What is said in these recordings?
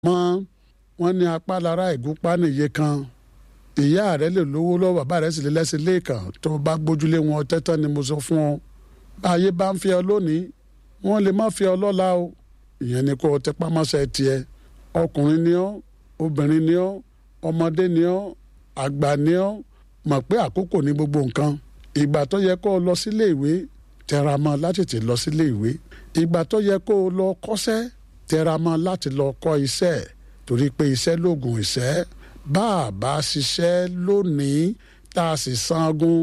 mọ́ wọ́n ní apá lára ìgúnpá nìyẹ kan ìyá rẹ lè lówó lọ́wọ́ bàbá rẹ sì lè lẹ́sìn lẹ́ẹ̀kan tó bá gbójúlé wọn tẹ́tán ni mo sọ fún ọ báyé bá ń fi ọ lónìí wọ́n lè má fi ọ lọ́la o ìyẹn ni kó o tẹpá mọ́ṣẹ́ tiẹ̀ ọkùnrin ni ọ́ obìnrin ni ọ́ ọmọdé ni ọ́ àgbà ni ọ́ mọ̀ pé àkókò ní gbogbo nǹkan ìgbà tó yẹ kó o lọ sílé ìwé tẹra mọ́ láti tètè lọ sílé ìwé ìgbà tó yẹ kó o lọ kọ́ṣẹ́ tẹra mọ́ láti lọ kọ́ iṣẹ́ torí pé iṣẹ́ lóògùn ìṣẹ́ bá a bá ṣiṣẹ́ lónìí tá a sì sangun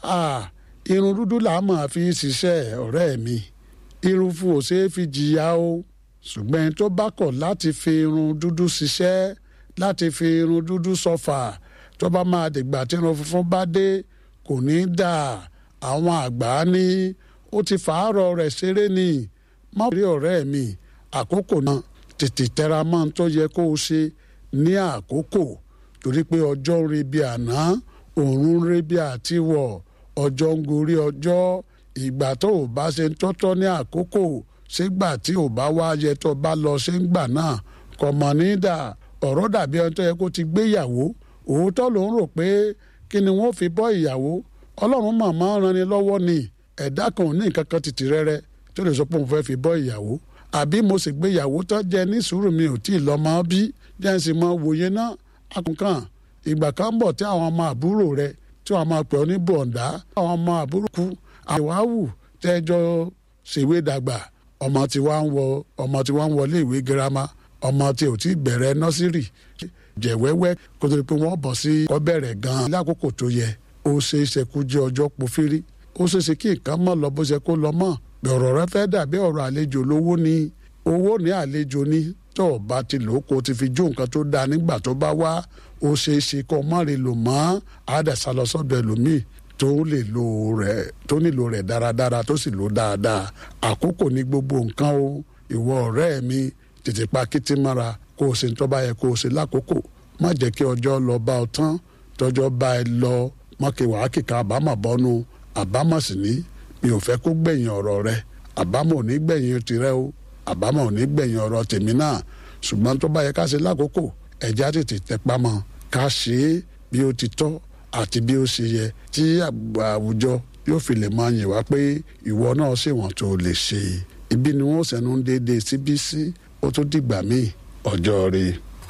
irun dúdú là á máa fi ṣiṣẹ́ ọ̀rẹ́ mi irun fún ò ṣeé fi jìyà o ṣùgbọ́n ẹni tó bá kọ̀ láti fi irun dúdú ṣiṣẹ́ láti fi irun dúdú sọfà tó bá máa dìgbà tí irun funfun bá dé kò ní í dà àwọn àgbà ní ó ti fàárọ̀ rẹ̀ ṣeré ni má rí ọ̀rẹ́ mi àkókò náà tètè tẹra mọ́ tó yẹ kó o ṣe ní àkókò torí pé ọjọ́ ń re bí àná òòrùn ń re bí àtiwọ̀ ọjọ́ ń gorí ọjọ́ ìgbà tó o bá ṣe ń tọ́tọ́ ní àkókò ṣégbà tí ò bá wá yẹ tó bá lọ ṣe ń gbà náà kò mọ̀ ní dà ọ̀rọ̀ dàbí ẹni tó yẹ kó ti gbéyàwó òótọ́ ló ń rò pé kí ni wọ́n fi bọ́ ìyàwó ọlọ́run màmá ran ni lọ́wọ́ ni ẹ̀dá kan ò ní nǹkan kan tìtì rẹ́rẹ́ tó lè sọ pé òun fẹ́ fi bọ́ ìyàwó àbí mo sì gbéyàwó tó jẹ ní sùúrù mi ò tí ì lọ́mọ bí jẹ́ ń sì mọ wòye náà akùnkàn ìgbà kan bọ̀ tí àwọn ọmọ àbúrò rẹ tí wọ́n máa pè ọ́ ní bọ̀ǹdá àwọn ọmọ àbúrò kú àwáwù tẹ́jọ́ ṣèwé dàgbà ọmọ tí wàá ń wọ ọmọ tí wàá ń wọlé ìwé girama ọmọ tí ò tí bẹ̀rẹ̀ nọ́sírì jẹ̀wẹ́wẹ́ kó tó di pé wọ́n bọ̀ sí kọ́ bẹ̀rẹ̀ gan-an lákòókò tó yẹ ó ṣe é ṣe kú jẹ́ ọjọ́ pòfírí ó ṣe é ṣe kí nǹkan mọ̀ lọ bó ṣe kó lọ mọ́ ọ̀rọ̀ rẹ fẹ́ dàbí ọ̀rọ̀ àlejò lówó ni owó ní àlejò ni tó o bá ti lò ó kó o ti fi jó nǹkan tó dáa nígbà tó bá wá ó ṣe é ṣe kó o má rí lò mọ́ àdàsá lọ sọ́dọ̀ ẹlòmíì tó lè lo rẹ̀ tó nílò rẹ̀ dáradára tó sì lò dáadáa àkókò ní gbogbo nǹkan o ìwọ ọ̀rẹ́ mi tètè pa kìtì mọ́ra kó o ṣe tó bá yẹ kó o ṣe lákòókò má jẹ́ kí ọjọ́ lọ bá ọ tán tọ́jọ́ bá ẹ lọ mọ́kẹ́wàá kíkà àbámọ̀ bọ́nu àbámọ̀ sì ní mi ò fẹ́ kó gbẹ̀yìn ọ̀rọ̀ rẹ àbámọ̀ ò ní gbẹ̀yìn tirẹ̀ o àbámọ̀ ò ní gbẹ̀yìn ọ̀rọ̀ tèmi náà ṣùgbọ́n tó bá yẹ ká ṣe lákòókò ẹ̀já tètè tẹpá mọ́ ká ṣe é bí ó ti tọ́ àti bí ó ṣe yẹ tí àwùjọ yóò fi lè máa yìn wá pé ìwọ náà ṣèwọ̀n tó lè ṣe ibi ni wọ́n ṣẹ̀nu déédéé síbí sí ó tó dìgbà míì ọjọ́ rí.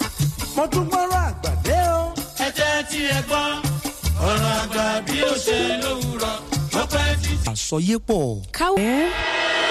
mo tún gbọ́rọ̀ àgbàdé o. ẹ jẹ́ tí ẹ gbọ́ ọ̀rọ̀ àgbà bí ó ṣe lówùrọ̀ ó pẹ́ títí. àsọyépọ̀. káwé.